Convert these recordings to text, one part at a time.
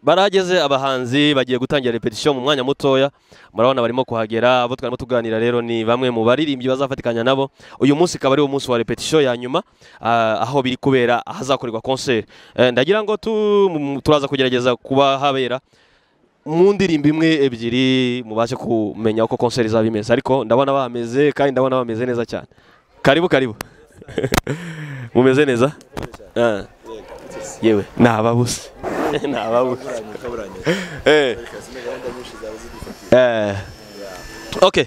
barahageze abahanzi bagiye gutangira repetition mu mwanya mutoya murabona barimo kuhagera abo twarimo tuganira rero ni bamwe mu baririmbyi bazafatikanya nabo uyu munsi ikaba ari wo munsi wa repetition ya nyuma ah, aho biri kubera ahazakorerwa concert Eh, ndagira ngo tu- mu- turaza kugerageza kuba habera mu ndirimbo imwe ebyiri mubashe kumenya uko concert izaba imeze ariko ndabona bameze kandi ndabona bameze neza cyane karibu karibu mumeze neza Ah. yewe ni ababuze ni ababuze Eh. Eh. Okay.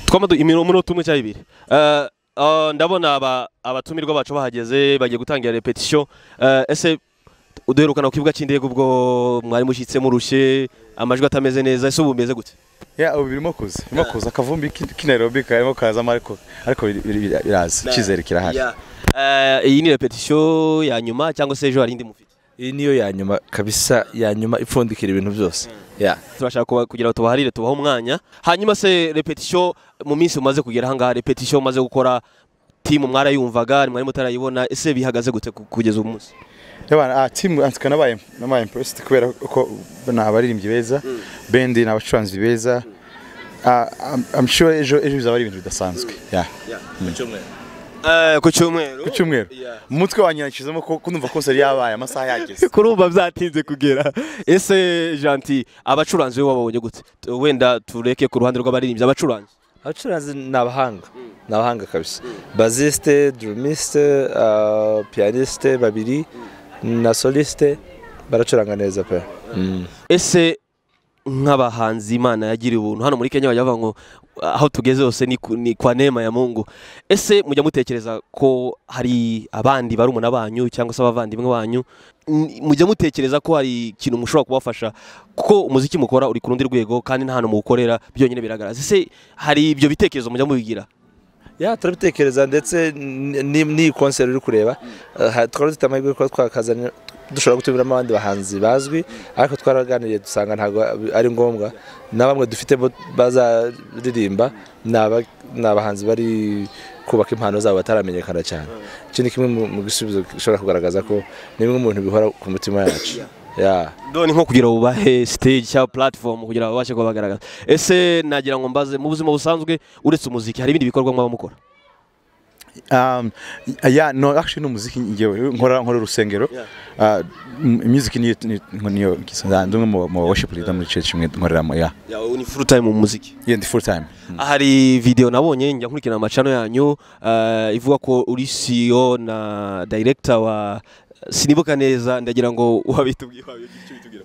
twamadu iminota umwe cyangwa ibiri Eh, ah, ndabona aba- abatumirwa bacu bahageze bagiye gutangira repetition Eh, ese uduherukana ku kibuga cy'indege ubwo mwari mushyitse murushye amajwi atameze neza ese ubu bimeze gute ya ubu birimo kuza birimo kuza akavumbi k'i- k'i Nairobi karimo kazamo ariko ariko biri- biri- biri- biraza icyizere kirahari Eh, iyi ni repetition ya nyuma cyangwa se ejo hari indi mufite iyi niyo ya nyuma kabisa ya nyuma ipfundikira ibintu byose ya turashaka kuba- kugira ngo tubaharire tubahe umwanya hanyuma se repetition mu minsi umaze kugera ahangaha repetition umaze gukora timu mwarayumvaga mwari mutarayibona ese bihagaze gute ku- kugeza ubu munsi yabana ah team ansika nabaye nabaye impressed kubera ko ni abaririmbyi beza bendi ni abacuranzi beza ah I'm- I'm sure ejo ejo bizaba ari ibintu bidasanzwe ya Eh, ku cyumweru ku cyumweru mu mutwe wanjye nashizemo ko ko numva concert yabaye amasaha yageze kurumva byatinze kugera ese janti abacuranzi we wababonye gute T- wenda tureke ku ruhande rw'abaririmbyi abacuranzi abacuranzi ni abahanga ni abahanga kabisa baziste drumisite piyanisite babiri na solisite baracuranga neza pe ese nk'abahanzi imana yagiriye ubuntu hano muri kenya bajya bavuga ngo aho tugeze hose ni, ku- ni kwa neema ya mungu ese mujya mutekereza ko hari abandi barumuna banyu cyangwa se abavandimwe banyu n- mujya mutekereza ko hari ikintu mushobora kubafasha kuko umuziki mukora uri ku rundi rwego kandi nta hantu muwukorera byonyine biragaragaza ese hari ibyo bitekerezo mujya mubigira ya turabitekereza ndetse n- ni- n'iyi konseri uri kureba eh, ha- twari dufite amahirwe kuba twakazana dushobora gutumiramo abandi bahanzi bazwi ariko twaraganiriye dusanga ntabwo ab- ari ngombwa na bamwe dufite bo bazaririmba ni aba- ni abahanzi bari kubaka impano zabo bataramenyekana cyane iki ni kimwe mu- mu bisubizo gishobora kugaragaza ko ni bimwe mu bintu bihora ku mitima yacu ya none nko kugira ngo ubahe stage cyangwa platform kugira ngo babashe kuba bagaragaza ese nagira ngo mbaze mu buzima busanzwe uretse umuziki hari ibindi bikorwa mwaba mukora um yeah no actually no muziki ngewe nkora nkora urusengero Yeah. ah m- music niyo niyo- niyo kisanzwe mu mu worship leader muri church imwe nkoreramo ya ni full time mu muziki yeah ndi full time hari video nabonye njya nkurikirana amacano yanyu eh, ivuga ko uri CEO na director wa sinibuka neza ndagira ngo wabitubwiye wabitubwiye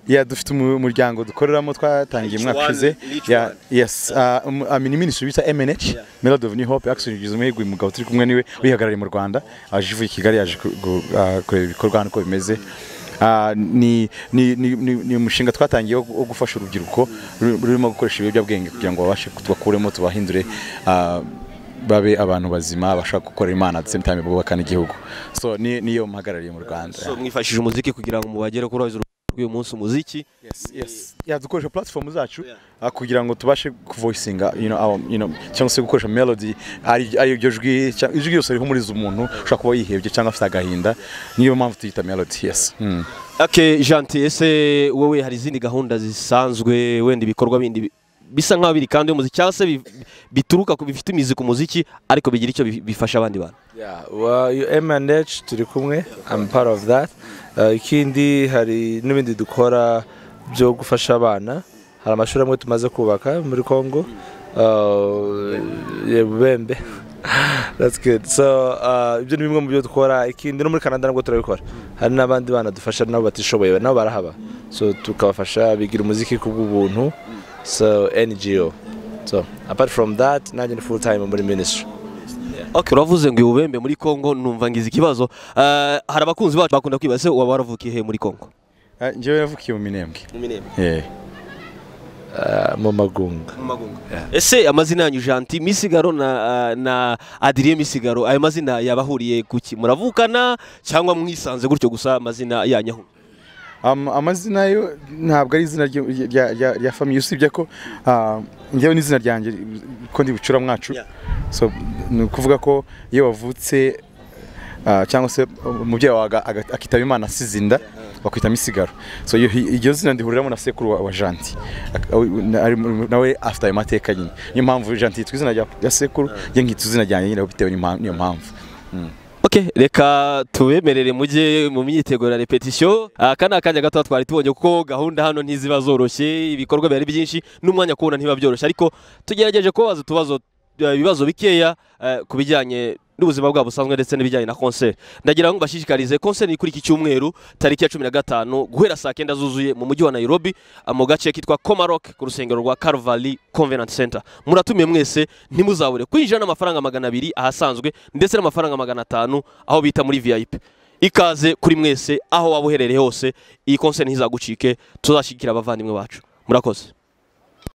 Yeah, dufite umu- umuryango dukoreramo twatangiye Each umwaka one- ushize each Yeah, one. yes uh, um, I mean ministry bita MNH Yeah. Melody of New Hope actually ugize umuhigo uyu mugabo turi kumwe niwe wihagarariye mu Rwanda aje ivuye i Kigali yaje ku- gu- ah, kureba ibikorwa hano uko bimeze Ah, ni ni ni ni- ni umushinga twatangiye wo- wo gufasha urubyiruko ru- rurimo gukoresha ibiyobyabwenge kugira ngo babashe kutubakuremo tubahindure ah, babe abantu bazima bashaka gukora imana at the same time bubaka n'igihugu so ni niyo mpagarariye mu Rwanda so mwifashishije umuziki kugira ngo mubagere kuri wabizi rw'uyu munsi umuziki Yes, yes. Yeah, dukoresha platform zacu ah, kugira ngo tubashe kuvoisinga you know, our, you know, cyangwa se gukoresha melody ari ari iryo jwi cyangwa- ijwi yose rihumuriza umuntu ushobora kuba yihebye cyangwa afite agahinda niyo mpamvu tuyita melody yes mm. Okay, Janti, ese wowe hari izindi gahunda zisanzwe wenda ibikorwa bindi bi- bisa nk'aho biri kandi y'umuziki cyangwa se bi- bituruka ku bifite imizi ku muziki ariko bigira icyo bi- bifasha abandi bantu Yeah, well, you M&H turi kumwe, I'm part of that. Uh, ikindi hari n'ibindi dukora byo gufasha abana. Hari amashuri amwe tumaze kubaka muri Congo. Uh, yeah, Bubembe. That's good. So, uh, ibyo ni bimwe mu byo dukora. Ikindi no muri Canada nabwo turabikora. Hari n'abandi bana dufasha nabo batishoboye, nabo barahaba. So, tukabafasha bigira umuziki ku bw'ubuntu. So, NGO. So, apart from that, nanjye ni full time muri ministry. okay uravuze ngo ubembe muri Congo numva ngize ikibazo Eh, hari abakunzi bacu bakunda kwibaza se waba waravukiye he muri Congo Ah, njyewe navukiye mu minembwe yeah. Uh, mu magunga. ese amazina yanyu Janti Misigaro na na Adrien Misigaro ayo mazina yabahuriye kuki muravukana cyangwa mwisanze gutyo gusa amazina yanyu ahuye? um, amazina yo ntabwo ari izina rya- rya- rya rya famille usibye ko ah, njyewe n'izina ryanjye ko ndi bucura mwacu Yeah. so ni ukuvuga ko iyo wavutse ah, cyangwa se umubyeyi wawe aga- aga- akitaba imana asize inda bakwita misigaro so iyo iryo zina ndihuriramo na sekuru wa- wa janti Ak- awe- na- ari mu- nawe afite ayo mateka nyine niyo mpamvu janti yitwa izina rya- rya sekuru njye nkita izina ryanjye nyine bitewe n'impa- n'iyo mpamvu Okay, reka tubemerere mujye mu myiteguro ya repetition. Ah, Aka ni akanya gato twari tubonye kuko gahunda hano ntiziba zoroshye, ibikorwa byari byinshi n'umwanya kubona ntiba byoroshye ariko tugerageje kubaza utubazo eh, ibibazo bikeya eh, ku bijyanye n'ubuzima bwabo busanzwe ndetse n'ibijyanye na concert. Ndagira ngo mbashishikarize concert ni kuri iki cyumweru tariki ya 15 guhera saa 9 zuzuye mu mujyi wa Nairobi ah, mu gace kitwa Komarok ku rusengero rwa Calvary Convenant Center. Muratumiye mwese ntimuzabure kwinjira n'amafaranga magana abiri ahasanzwe ndetse n'amafaranga magana atanu aho bita muri VIP. Ikaze kuri mwese aho waba uherereye hose iyi concert ntizagucike tuzashyigikira abavandimwe bacu. Murakoze.